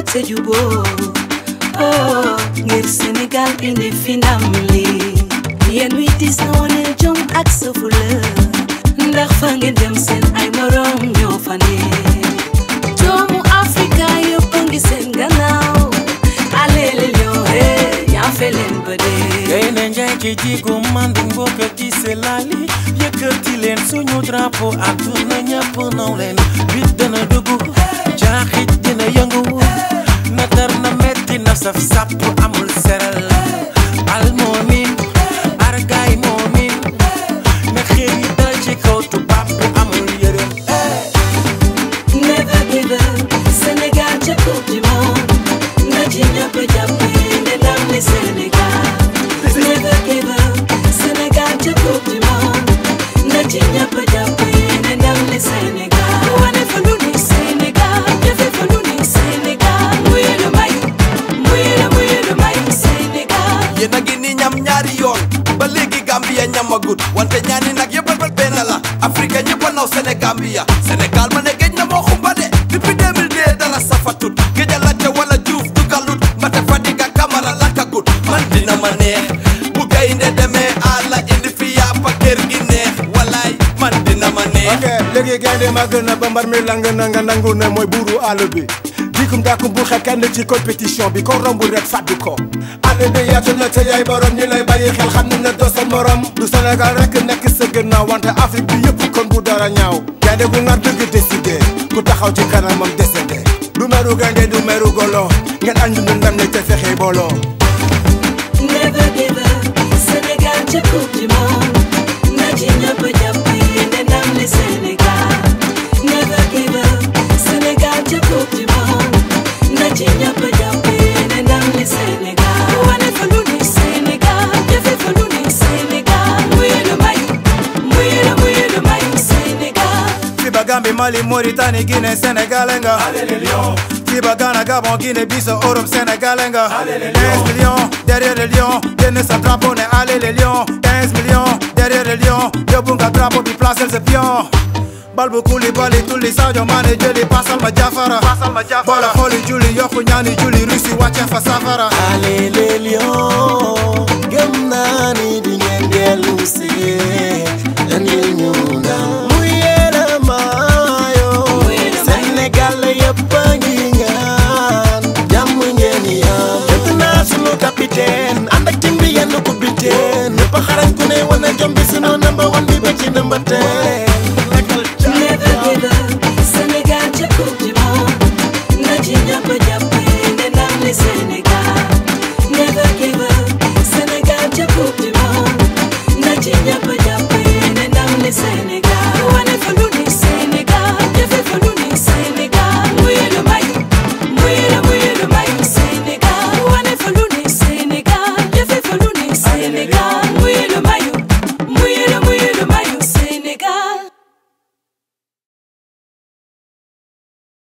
te juboo oh ngir Sénégal indi fi ndam li yéen wi dis na wone jom ak sa fula ndax fa ngeen dem seen ay morom ñoo fa ne doomu Afrika yëpp a ngi seen gannaaw alele lion he yaa fe leen ba dee gaynde njaay ci jigu mandu mbokk ci selali yëkkati leen suñu drapeau àdduna ñëpp naw leen bit dana dugg jaaxit dina yëngu na tar na metti na saf sàpp amul seral al moomin argaay moomin na xeer yi dal ci kaw tubaab bi amul yërëm Never give up Sénégal ca coupe du monde na ci ñëpp jàpp ne ndam li Sénégal Never give up Sénégal ca coupe du monde na ci ñëpp jàpp ne ndam li Sénégal wane fa lu ni Sénégal defe fa lu ni Sénégal muye lu may muye lu muye lu may Sénégal yéen a ngi ni ñam ñaari yoon ba léegi Gambia ñamagut wante ñaani nag yëpp a benn la Afrique ñëpp a naw Sénégambia Sénégal ma ne géej na moo xumba de depuis 2002 dara safatut géej a lacca wala juuf dugalut mbate Fadiga Camara lakkagut man dina ma neex bu gaynde demee àlla indi fi yàppa kër gi neex walaay man dina ma neex ok léegi gaynde ma gën a ba mbar mi lang na nga nangu ne mooy buuru àll bi dikum dàkkum bu xel kenn ci compétition bi ko romb rek fàddu ko àll bi yaatu na te yaay borom ñi lay bàyyi xel xam ne ne doo seen morom du Sénégal rek nekk sa gannaaw wante Afrique bi yëpp kon bu dara ñaaw gaynde gu ngar dëgg décidé ku taxaw ci kanamam décédé du meru gaynde du meru golo ngeen ànd ñu ndam ne te fexe booloo Never give up Sénégal ca coupe du monde na ci ñëpp jàpp ne ndam li Sénégal Never give up Sénégal ca coupe du monde na ci ñëpp jàpp ne ndam li Sénégal wane fa lu ni Sénégal defe fa lu ni Sénégal muye lu may muye lu muye lu may Sénégal Fiba Gambie Mali Mauritanie Guinée Sénégal nga Fiba Ghana Gabon Guinée Bissau Europe Sénégal nga 15 millions derrière les lions génn sa drapeau ne allez les lions 15 millions derrière les lions yóbbu nga drapeau bi placel sa pion bal bu Koulibaly tulli Sadio Mané jëli pasal ma Jafara boole xooli julli yokku ñaani julli Russie wàcce fa safara Allez les lions gëm naa ni di ngeen dellu si andil ñu ndam